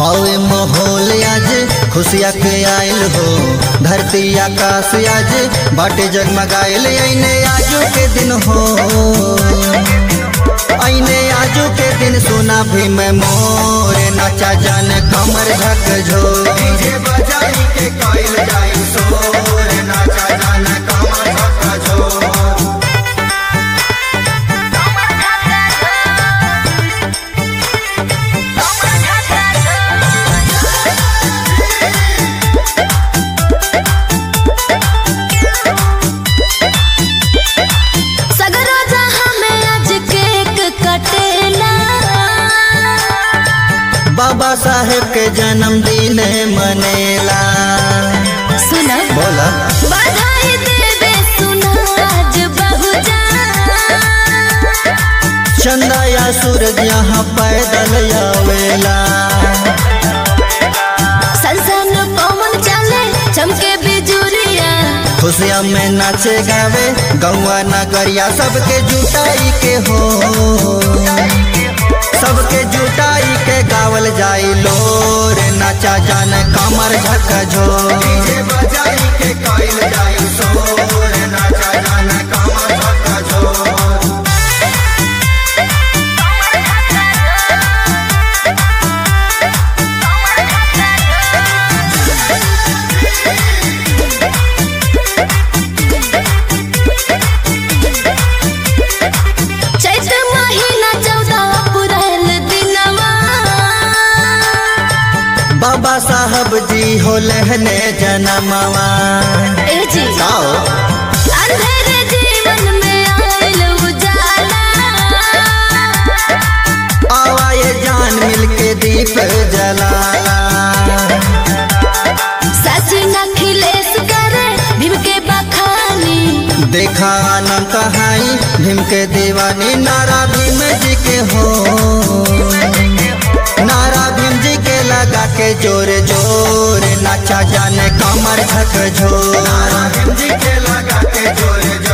हवे माहौल आज खुशिया के आयल हो धरती आकाश आज बाटे जगमगाइल ऐने आजू के दिन हो ऐने आजू के दिन सुना भी मैं मोर नाचा जान कमर झक झो डीजे बजाई के कइल जाई सोर नाचा जान कमर झक झो सगरो जहां में आज केक कटेला बाबा साहेब के जन्मदिन मनेला सुना बोला बधाई देवे सुना आज बहुजा चंदा या सूरज यहाँ पैदल आवेला संसन पवन चले चमके बिजुरिया खुशिया में नाचे गावे गौआ नगरिया सबके जुटाई के हो सबके जुटाई के गावल जाई लोर नाचा जान कमर झक झो बजाई के कइल जाई सोर नाचा जान कमर झक झो चैत महीना चौदह अप्रैल दिनवा बाबा साहब जी हो लहने जनमवा ए जी गाओ अंधेरे जीवन में आयल उजाला आवा ये जान मिलके दीप जलाला सचिन अखिलेश करे भीम के बखानी देखा आनंद कहाई भीम के दीवानी नारा भीम जी के हो नारा भीम जी के लगा के जोर जोर नाचा जाने कमर झक झोर नारा भीम जी के लगा के जोर